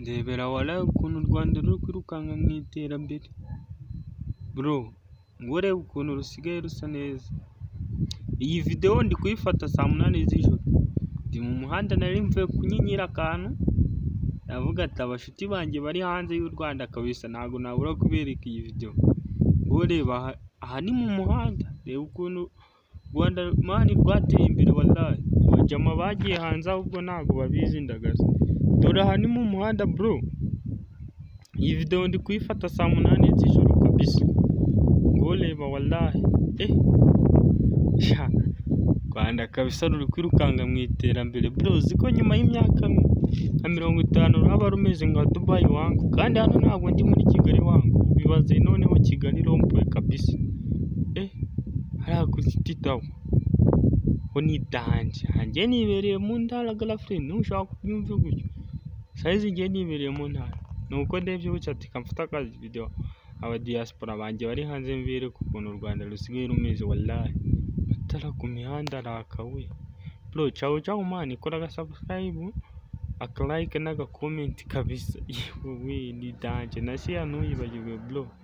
ndebera waraye ukuntu u Rwanda ruri kwirukanka mu iterambere, bro ngo urebe ukuntu rusigaye rusa neza, iyi videwo ndi kuyifata saa munani z'ijoro, ndi mu muhanda nari mvuye kunyinyira akantu, ndavuga ati abashuti banjye bari hanze y'u Rwanda kabisa ntabwo nabura kubereka iyi videwo, wowe reba aha ni mu muhanda, reba ukuntu Rwanda mani rwateye imbere walayi, abajama bagiye hanze ahubwo ntabwo babizindagaza, dore aha ni mu muhanda bro, iyi videwo ndi kuyifata saa munani z'ijoro kabisa, wowe reba walayi, sha u Rwanda kabisa ruri kwirukanka mu iterambere bro, uzi ko nyuma y'imyaka nka mirongo itanu ruraba rumeze nka Dubayi wangu, kandi hano ntabwo ndi muri Kigali wangu, bibaze noneho Kigali rompuwe kabisa, hariya kuri City Tower ho ni idahanje, njye nibereye mu ntara garafuni nushaka kubyumve gutyo, sayizi njye nibereye mu ntara, ni uko ndebye gutya ati reka mfate akavidewo abadiyasipora banjye bari hanze mbereke ukuntu u Rwanda rusigaye rumeze walayi, amatara ku mihanda araka we, bro cawu cawu mani kora agasabusikarayibu, akalayike n'agakomenti kabisa, yewe ni danje na sheya ntuyibagirwe bro.